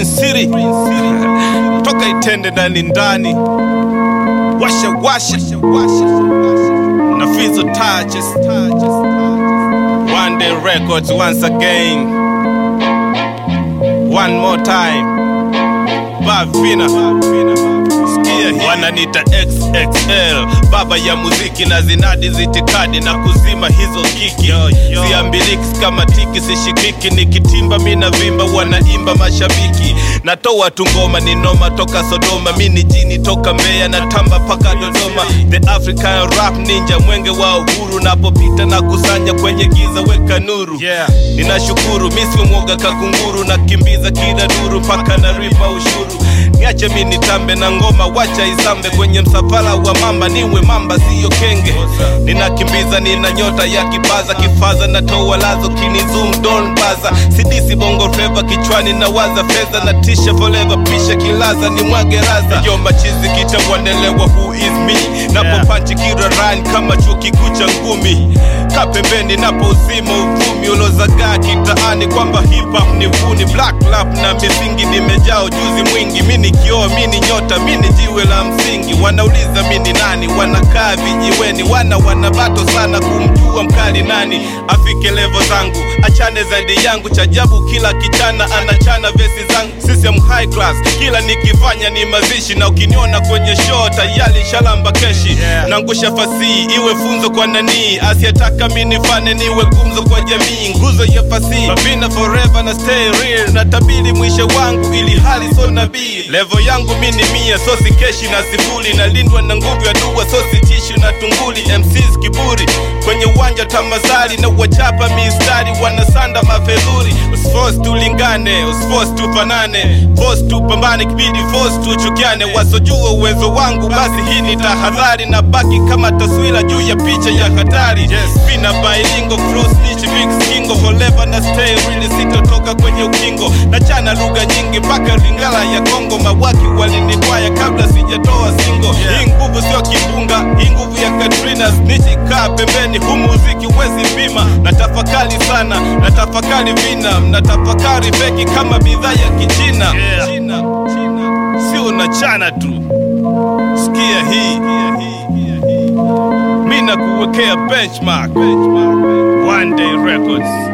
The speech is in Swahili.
Prince City toka Itende ndani ndani, washa washa na Fizo touches One Day Records once again, one more time, Bavina Sikia hii. Wananita XXL baba ya muziki na zinadi zitikadi na kuzima hizo kiki siambiliki kama tiki sishikiki nikitimba mina vimba wanaimba mashabiki natoa tu ngoma ni noma toka Sodoma mini jini toka Mbeya na tamba paka Dodoma the African rap ninja mwenge wa uhuru napopita na kusanya kwenye giza weka nuru Yeah. ninashukuru misi mwoga kakunguru na kimbiza kila duru mpaka na ripa ushuru niache mi nitambe na ngoma wacha isambe kwenye msafara wa mamba niwe mamba siyo kenge ninakimbiza nina nyota ya kibaza kifaza na toa lazo kinizum don baza sidisi bongo fleva kichwani na waza fedha na tisha forever pisha kilaza ni mwage raza yo machizi kitawandelewa who is me napo panchi kiraran kama chuo kikuu cha ngumi kapembeni napo uzima uvumi ulozagaa kitaani kwamba hip hop ni vuni black rap na misingi nimejaa ujuzi mwingi mini kioo mini nyota mini jiwe la msingi wanauliza mini nani wanakaa vijiweni wana wanabato sana kumjua mkali nani afike levo zangu achane zaidi yangu chajabu kila kichana anachana vesi zangu system high class kila nikifanya ni mazishi na ukiniona kwenye show tayari shalamba keshi Yeah. nangusha fasihi iwe funzo kwa nanii asiyetaka minifane niwe gumzo kwa jamii nguzo ya fasihi mavina forever na stay real natabiri mwisho wangu ili hali so nabii levo yangu mini mia so sikeshi na sifuri nalindwa na nguvu ya dua so sitishu na tunguli MCs kiburi kwenye uwanja tamazari na wachapa mistari wanasanda mafeluri usforce tulingane usforce tufanane force tupambane kibidi force tuchukiane wasojua uwezo wangu basi hii ni tahadhari na baki kama taswira juu ya picha ya hatari yes. vina bailingo frosnich big skingo forever na stay really sitotoka kwenye ukingo na chana lugha nyingi mpaka lingala ya kongo mawaki walinitwaya kabla sijatoa singo Yeah. hii nguvu sio kimbunga hii nguvu ya katrina nichikaa pembeni hu muziki wezi pima na tafakari sana na tafakari vina na tafakari feki kama bidhaa ya kichina Yeah. China, China. sio unachana tu sikia hii mi nakuwekea benchmark. One Day Records